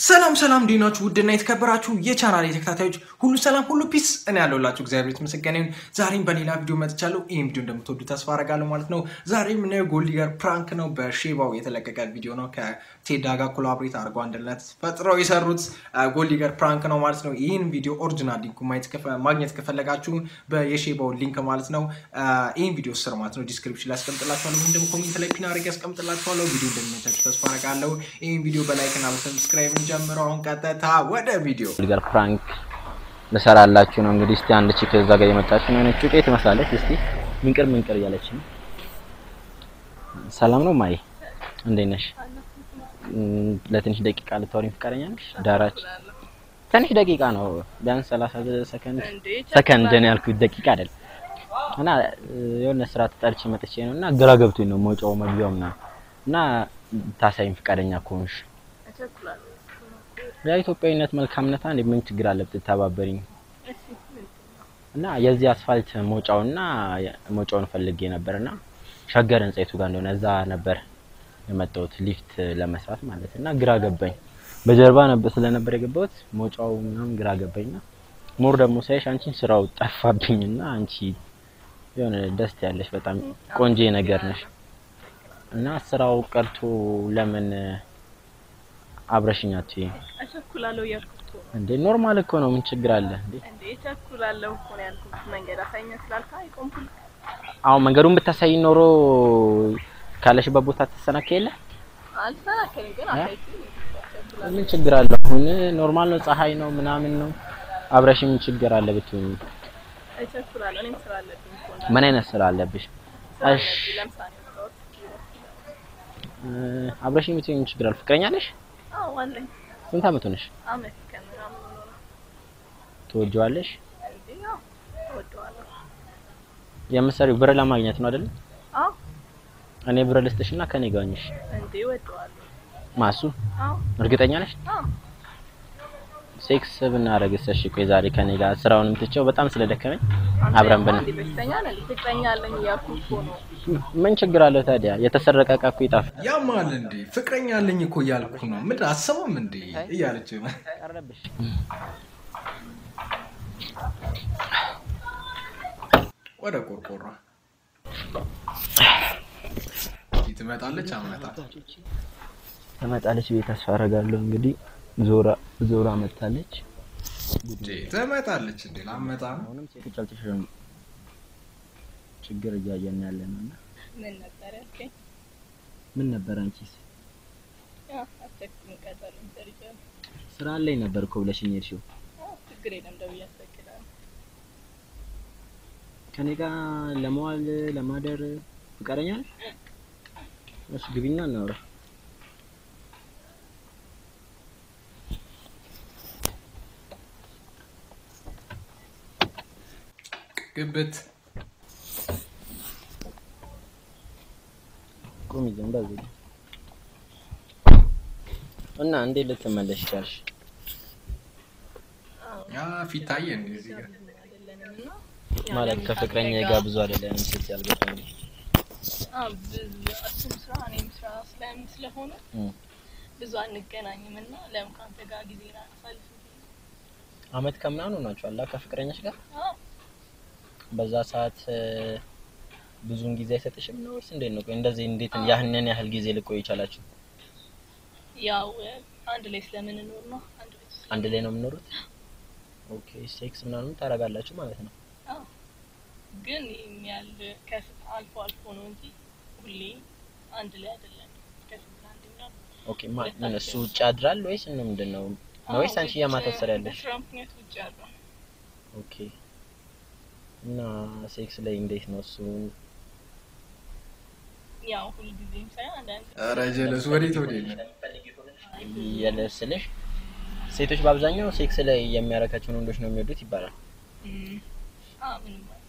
ሰላም ሰላም እንዴት ናችሁ? ውድና የተከበራችሁ የቻናል ተከታታዮች ሁሉ ሰላም ሁሉ ፒስ፣ እኔ ያለሁላችሁ እግዚአብሔር የተመሰገነ ይሁን። ዛሬም በሌላ ቪዲዮ መጥቻለሁ። ይህም ቪዲዮ እንደምትወዱ ተስፋ አደርጋለሁ ማለት ነው። ዛሬ የምናየው ጎልዲገር ፕራንክ ነው። በሼባው የተለቀቀ ቪዲዮ ነው። ከቴዳ ጋር ኮላቦሬት አድርገው አንድነት ፈጥረው የሰሩት ጎልዲገር ፕራንክ ነው ማለት ነው። ይህን ቪዲዮ ኦሪጂናል ሊንኩ ማግኘት ከፈለጋችሁ የሼባው ሊንክ ማለት ነው ይህን ቪዲዮ ስር ማለት ነው ዲስክሪፕሽን ላይ ያስቀምጥላችኋለሁ። ወይም ደግሞ ኮሜንት ላይ ፒን አድርጌ ያስቀምጥላችኋለሁ። ቪዲዮ እንደሚመቻችሁ ተስፋ አደርጋለሁ። ይህን ቪዲዮ በላይክ እና በሰብስክራይብ ጀምረው አሁን ቀጥታ ወደ ቪዲዮ ጋር ፕራንክ ልሰራላችሁ ነው። እንግዲህ እስቲ አንድ ቺክ እዛ ጋር የመጣች ነው የሆነች ጩቄ ትመስላለች። እስቲ ምንቅር ምንቅር እያለች ነው። ሰላም ነው ማይ፣ እንዴት ነሽ? ለትንሽ ደቂቃ ልታወሪኝ ፈቃደኛ ነሽ? ዳራች ትንሽ ደቂቃ ነው ቢያንስ 30 ሰከንድ ሰከንድ ነው ያልኩት ደቂቃ አይደል። እና የሆነ ስራ ተጠርቼ መጥቼ ነው እና ግራ ገብቶኝ ነው መውጫው መግቢያው ምናምን እና ታሳይኝ ፈቃደኛ ከሆንሽ የኢትዮጵያዊነት መልካምነት አንድ ምን ችግር አለ ብትተባበሪኝ? እና የዚህ አስፋልት መውጫውና መውጫውን ፈልጌ ነበርና ሸገር ህንጻ የቱ ጋር እንደሆነ እዛ ነበር የመጣሁት ሊፍት ለመስራት ማለት እና ግራ ገባኝ። በጀርባ ነበር ስለነበር የገባሁት መውጫው ምናምን ግራ ገባኝና ሞር ደግሞ ሳይሽ አንቺን ስራው ጠፋብኝና አንቺ የሆነ ደስ ያለሽ በጣም ቆንጆ ነገር ነሽ እና ስራው ቀርቶ ለምን አብረሽኝ አትይም? እቸኩላለሁ እያልኩት እኮ ነው። እንዴ ኖርማል እኮ ነው። ምን ችግር አለ እንዴ? እንዴ እቸኩላለሁ እኮ ነው ያልኩት። መንገድ አሳይኝ ስላልካ አይቆምኩል። አሁን መንገዱን ብታሳይ ኖሮ ካለሽበት ቦታ ትሰናከይ የለ አልተናከልም ግን አሳይኝ። ምን ችግር አለ? አሁን ኖርማል ነው፣ ፀሐይ ነው ምናምን ነው። አብረሽ ምን ችግር አለ ብትሆኚ? እቸኩላለሁ። እኔም ስራ አለብኝ እኮ ነው። ምን አይነት ስራ አለብሽ? እሺ ለምሳሌ ወጣሁት። አብረሽ የምትሆኚ ምን ችግር አለ? ፍቅረኛ ነሽ? አዎ አለኝ። ስንት አመት ሆነሽ? አመት ከምናምን ነው። ትወጂዋለሽ? እንዴ ያው እወደዋለሁ። የምትሰሪው ብር ለማግኘት ነው አይደል? አዎ እኔ ብር ልስጥሽና ከኔ ጋር ሆኚሽ እንዴ እወደዋለሁ። ማሱ አዎ እርግጠኛ ነሽ? አዎ ሴክስ ብናረግስ? እሺ ቆይ ዛሬ ከኔ ጋር ስራውንም ትቼው በጣም ስለደከመኝ አብረን ብን እንዴ በሽተኛ ነኝ። ፍቅረኛ አለኝ እያልኩ እኮ ነው። ምን ችግር አለው ታዲያ? የተሰረቀ እቃ እኮ ይጣፍጥ። ያማል እንዴ ፍቅረኛ አለኝ እኮ እያልኩ ነው። ምን አሰማም እንዴ እያለች ነው። ቀረብሽ። ወደ ቆርቆሯ ትመጣለች። አመጣ ትመጣለች ብዬ ተስፋ አደርጋለሁ። እንግዲህ ዞራ ዞራ መታለች። እንዴ ትመጣለች እንዴ ላመጣ ነው። አሁንም ሴቶች አልተሸሸኑም። ችግር እያየን ያለ ነው እና ምን ነበር ያልከኝ? ምን ነበር አንቺስ? ያው አትቸኩልም። ቀጠሮኝ ሰርቻለሁ። ስራ ላይ ነበር እኮ ብለሽኝ ሄድሽው። አዎ ችግር የለም። ደውዬ አስፈቅዳለሁ። ከኔ ጋር ለመዋል ለማደር ፍቃደኛ ነሽ? እሺ ግቢና እናውራ። ግብት ቁሚ ዝም በል ዝም። እና እንዴት ልትመለሽ ቻልሽ? ያ ፊት ታየ እንዴ እዚህ ጋር አይደለንም እና ማለት ከፍቅረኛ ጋር ብዙ አይደለም ሴት ያልገባኝ አዎ ብዙ እሱም ስራ እኔም ስራ ስለምን ስለሆነ እም። ብዙ አንገናኝም እና ለምን ከአንተ ጋር ጊዜ ላሳልፍ አመት ከምናምን ሆናችኋል ከፍቅረኛሽ ጋር? አዎ በዛ ሰዓት እ፣ ብዙውን ጊዜ አይሰጥሽም ነው ወይስ እንዴት ነው? ቆይ እንደዚህ እንዴት ያህንን ያህል ጊዜ ልቆይ ይቻላችሁ? ያው አንድ ላይ ስለምንኖር ነው አንድ ላይ ስለ- አንድ ላይ ነው የምኖሩት? ኦኬ ሴክስ ምናምን ታደርጋላችሁ ማለት ነው? አዎ ግን ይህን ያህል ከስንት አልፎ አልፎ ነው እንጂ ሁሌ አንድ ላይ አይደለም ከስንት አንደኛ ኦኬ ማ ምን እሱ ውጭ ያድራል ወይስ ነው ምንድን ነው? ነው ወይስ አንቺ የማታ ትሰሪያለሽ? በስራ ምክንያት ውጭ ያለው ኦኬ እና ሴክስ ላይ እንዴት ነው እሱ? ያው ሁልጊዜም ሳይሆን አንዳንድ ኧረ ጀለስ ወዴት ወዴት ነው? የለስልሽ ሴቶች በአብዛኛው ሴክስ ላይ የሚያረካቸውን ወንዶች ነው የሚወዱት ይባላል። እም፣ አዎ ምንም አይደለም።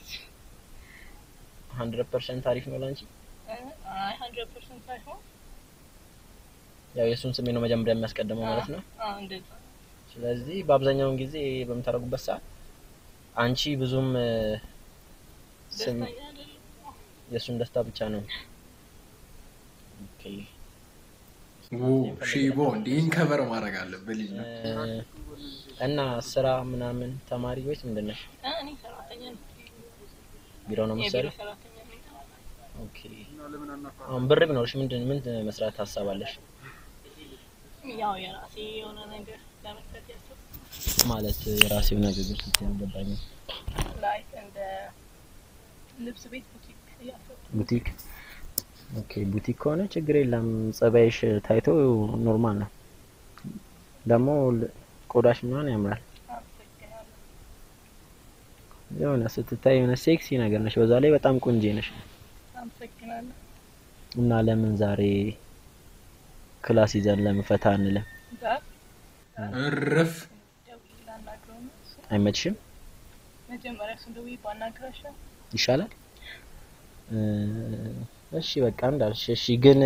ሀንድረድ ፐርሰንት አሪፍ ነው ላንቺ? አይ ሀንድረድ ፐርሰንት ሳይሆን ያው የእሱን ስሜት ነው መጀመሪያ የሚያስቀድመው ማለት ነው። አዎ እንደዛ ነው። ስለዚህ በአብዛኛውን ጊዜ በምታደርጉበት ሰዓት አንቺ ብዙም እ፣ ስም ደስተኛ አይደለም። የእሱን ደስታ ብቻ ነው። ኦኬ ሺቦ እንዲህን ከበር ማድረግ አለብህ ልጅ ነው። እና ስራ ምናምን ተማሪ ወይስ ምንድን ነሽ? አ፣ እኔ ሰራተኛ ነኝ። ቢሮ ነው የቢሮ የምትሰሪው? ሰራተኛ ነኝ። ኦኬ። አሁን ብር ቢኖርሽ ምንድን ምን መስራት ታሳባለሽ? ያው የራሴ የሆነ ነገር ለመክፈት ያሰብኩት ማለት የራሴው ነገር ስትይ አልገባኝም። ላይክ እንደ ልብስ ቤት ቡቲክ እያሰብኩ ቡቲክ ኦኬ። ቡቲክ ከሆነ ችግር የለም። ጸባይሽ ታይቶ ኖርማል ነው። ደግሞ ል- ቆዳሽ ምናምን ያምራል። አመሰግናለሁ። የሆነ ስትታይ የሆነ ሴክሲ ነገር ነሽ። በዛ ላይ በጣም ቆንጆ ነሽ። አመሰግናለሁ። እና ለምን ዛሬ ክላስ ይዘን ለምን ፈታ አንልም? ዛሬ እርፍ ደውዬ ላናግረው ነው። እሱ አይመችሽም? መጀመሪያ እሱን ደውዬ ባናግራቸው ይሻላል። እ፣ እሺ በቃ እንዳልሽ። እሺ ግን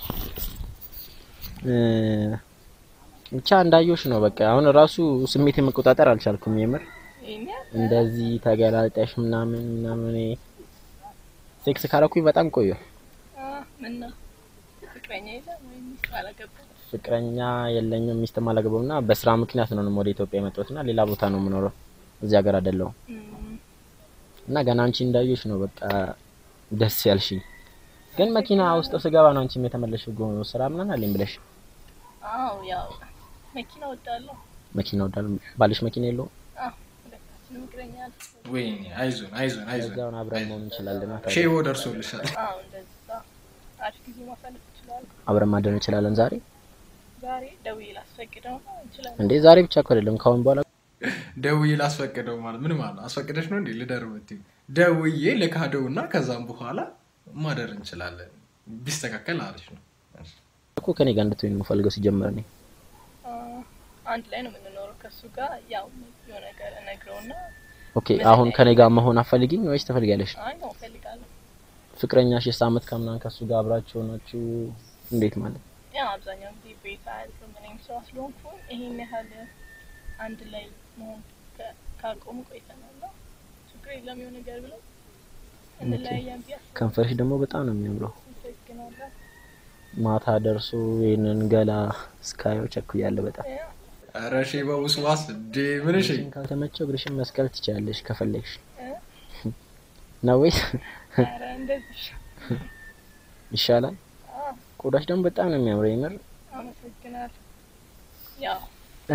እ፣ ብቻ እንዳየሽ ነው። በቃ አሁን ራሱ ስሜት መቆጣጠር አልቻልኩም። የምር ይሄን ያህል እንደዚህ ተገላልጠሽ ምናምን ምናምን ሴክስ ካረኩኝ በጣም ቆየሁ። አ፣ ምን ነው ፍቅረኛ የለም ወይም ሚስት አላገባም? ፍቅረኛ የለኝም፣ ሚስትም አላገባም እና በስራ ምክንያት ነው ወደ ኢትዮጵያ የመጣሁት እና ሌላ ቦታ ነው የምኖረው፣ እዚህ ሀገር አይደለሁም። እም፣ እና ገና አንቺ እንዳየሽ ነው በቃ ደስ ያልሽኝ። ግን መኪና ውስጥ ስገባ ነው አንቺም የተመለሽው ጎ ስራ ምናምን አለኝ ብለሽ አዎ ያው መኪና ወዳለሁ። መኪና ወዳል ባልሽ መኪና የለውም። አዎ ሁለታችንም እግረኛ አለ። ወይኔ አይዞን አይዞን አይዞን እዛውን አብረን መሆን እንችላለን። ሼቦ ደርሶልሻል። አዎ እንደዛ አሪፍ ጊዜ ማሳለፍ ይችላል። አብረን ማደር እንችላለን። ዛሬ ዛሬ ደውዬ ላስፈቅደው ነው እንችላለን። እንዴ ዛሬ ብቻ እኮ አይደለም ካሁን በኋላ ደውዬ ላስፈቅደው ማለት ምን ማለት ነው? አስፈቅደሽ ነው እንዴ ልደር ብትይ ደውዬ ልካደው እና ከዛም በኋላ ማደር እንችላለን። ቢስተካከል አሪፍ ነው። እኮ ከኔ ጋር እንድትሆኝ ነው የምፈልገው ሲጀመር እኔ አ፣ አንድ ላይ ነው የምንኖረው ከሱ ጋር ያው የሆነ ነገር እነግረውና ኦኬ። አሁን ከኔ ጋር መሆን አፈልጊኝ ወይስ ትፈልጊያለሽ? አይ ነው እፈልጋለሁ። ፍቅረኛሽ የሳመት ከምናምን ከሱ ጋር አብራችሁ ሆናችሁ እንዴት ማለት ያው አብዛኛው ጊዜ ቤት አያልፍም። እኔም ስራ ስለሆንኩ ይሄን ያህል አንድ ላይ መሆን ከ- ካቆሙ ቆይተናል። እና ችግር የለም የሆነ ነገር ብለው እንለያያን ብዬ ከንፈርሽ ደግሞ በጣም ነው የሚያምረው። አመሰግናለሁ። ማታ ደርሶ ይህንን ገላ እስካየው ቸኩያለሁ በጣም። ያው ኧረ ሼባ ውስዋስ እንዴ ምን እሺ ካልተመቸው እግርሽን መስቀል ትችያለሽ ከፈለግሽ እ? ነው ወይስ ኧረ እንደዚህ ይሻላል? አ፣ ቆዳሽ ደግሞ በጣም ነው የሚያምረው የምር አመሰግናለሁ። ያው እ።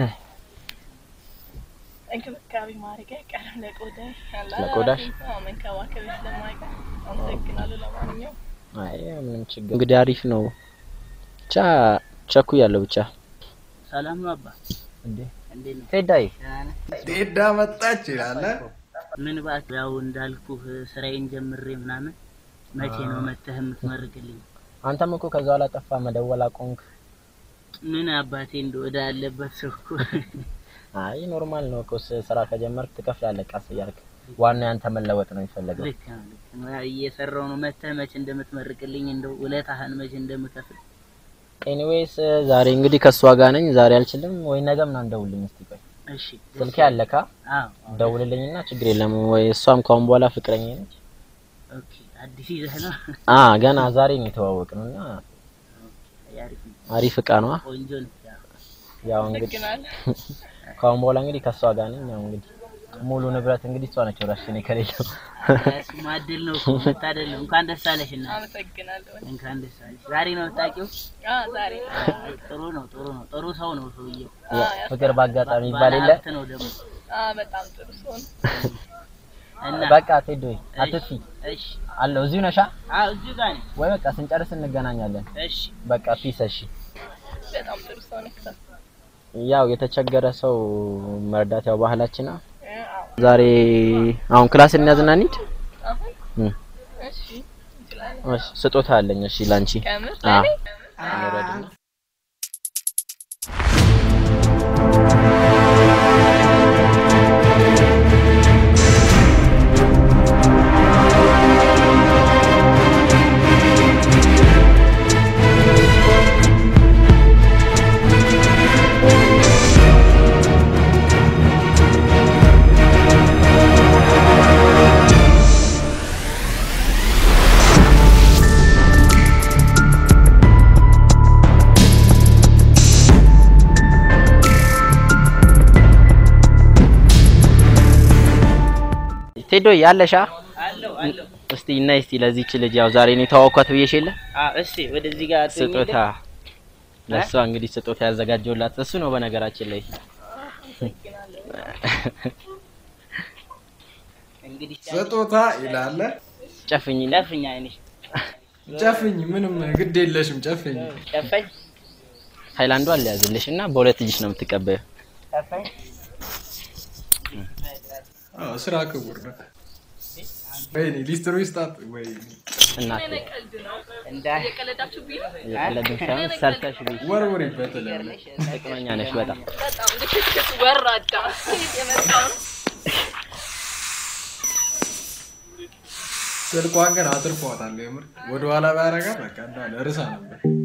እንክብካቤ ማድረግ አይቀርም ለቆዳ ያለ ለቆዳሽ? አዎ መንከባከብ ስለማይቀር አመሰግናለሁ። ለማንኛውም አይ ምንም ችግር እንግዲህ አሪፍ ነው። ብቻ ቸኩያለሁ ብቻ ሰላም ነው አባ። እንዴ እንዴት ነው? ቴዳይ ደህና ነህ? ጤዳ መጣች ይላል እ? ምን እባክህ ያው እንዳልኩህ ስራዬን ጀምሬ ምናምን መቼ ነው መተህ የምትመርቅልኝ? አንተም እኮ ከዛ ኋላ ጠፋ መደወል አቆምክ። ምን አባቴ እንደ ወደ ያለበት ሰው እኮ አይ ኖርማል ነው እኮ ስ- ስራ ከጀመርክ ትከፍላለህ ቀስ እያልክ። ዋናው ያንተ መለወጥ ነው የሚፈለገው። ልክ ነው ልክ ነው። ያው እየሰራው ነው መተህ መቼ እንደምትመርቅልኝ እንደው ውለታህን መቼ እንደምከፍል ኤኒዌይስ ዛሬ እንግዲህ ከእሷ ጋር ነኝ። ዛሬ አልችልም ወይ ነገ ምናምን ደውልልኝ እስቲ ቆይ እሺ። ስልኬ አለካ አዎ ደውልልኝና ችግር የለም ወይ እሷም ካሁን በኋላ ፍቅረኛ ነች። ኦኬ። አዲስ ይዘህ ነው? አ ገና ዛሬ ነው የተዋወቅነው እና አሪፍ ነው። አሪፍ እቃ ነዋ። ቆንጆ ነው። ያው ያው እንግዲህ አመሰግናለሁ። ካሁን በኋላ እንግዲህ ከእሷ ጋር ነኝ። ያው እንግዲህ ሙሉ ንብረት እንግዲህ እሷ ነች ወራሽ እኔ ከሌለው እሱ ማድል ነው እኮ መታደል ነው። እንኳን ደስ አለሽ እና አመሰግናለሁ። እንኳን ደስ አለሽ። ዛሬ ነው የምታውቂው? አ ዛሬ ጥሩ ነው ጥሩ ነው ጥሩ ሰው ነው ሰውዬው። አ ፍቅር ባጋጣሚ ይባል የለ ባለሀብት ነው ደግሞ አ በጣም ጥሩ ሰው ነው። እና በቃ ቴዶይ አትጥፊ እሺ አለው እዚሁ ነሻ አዎ እዚሁ ጋር ነኝ። ወይ በቃ ስንጨርስ እንገናኛለን። እሺ በቃ ፒስ። እሺ በጣም ጥሩ ሰው ነው። ያው የተቸገረ ሰው መርዳት ያው ባህላችን ነው። አዎ ዛሬ አሁን ክላስ እንያዝና እንሂድ። አሁን እም፣ እሺ እንችላለን። እሺ ስጦታ አለኝ። እሺ ላንቺ ከምር አ ለኔ እንውረድና ቴዶ ያለሻ አለው አለው። እስቲ እና እስቲ ለዚች ልጅ ያው ዛሬ ነው የተዋወኳት ብዬሽ የለ አዎ እስቲ ወደዚህ ጋር ስጦታ ለእሷ እንግዲህ ስጦታ ያዘጋጀውላት እሱ ነው በነገራችን ላይ እንግዲህ ስጦታ ይላለ ጨፍኝ ጨፍኛ አይንሽ ጨፍኝ፣ ምንም ግድ የለሽም ጨፍኝ። ጨፈኝ ሃይላንዷ አልያዝልሽ እና በሁለት እጅሽ ነው የምትቀበዩ ጨፈኝ አዎ ስራ ክቡር ነው። ወይኔ ሊስትሮ ይስጣት። ወይኔ እናት ቀልድ ነው። እንዳ የቀለዳችሁብኝ ነው። የቀለድን ሳይሆን ሰርተሽ ቤት ወርውሪበት ለምን ጥቅመኛ ነሽ በጣም በጣም ልክስክስ ወራዳ የመጣው ነው። ስልኳን ግን አትርፏታል። የምር ወደኋላ ባያረጋት በቃ እንዳለ እርሳ ነበር።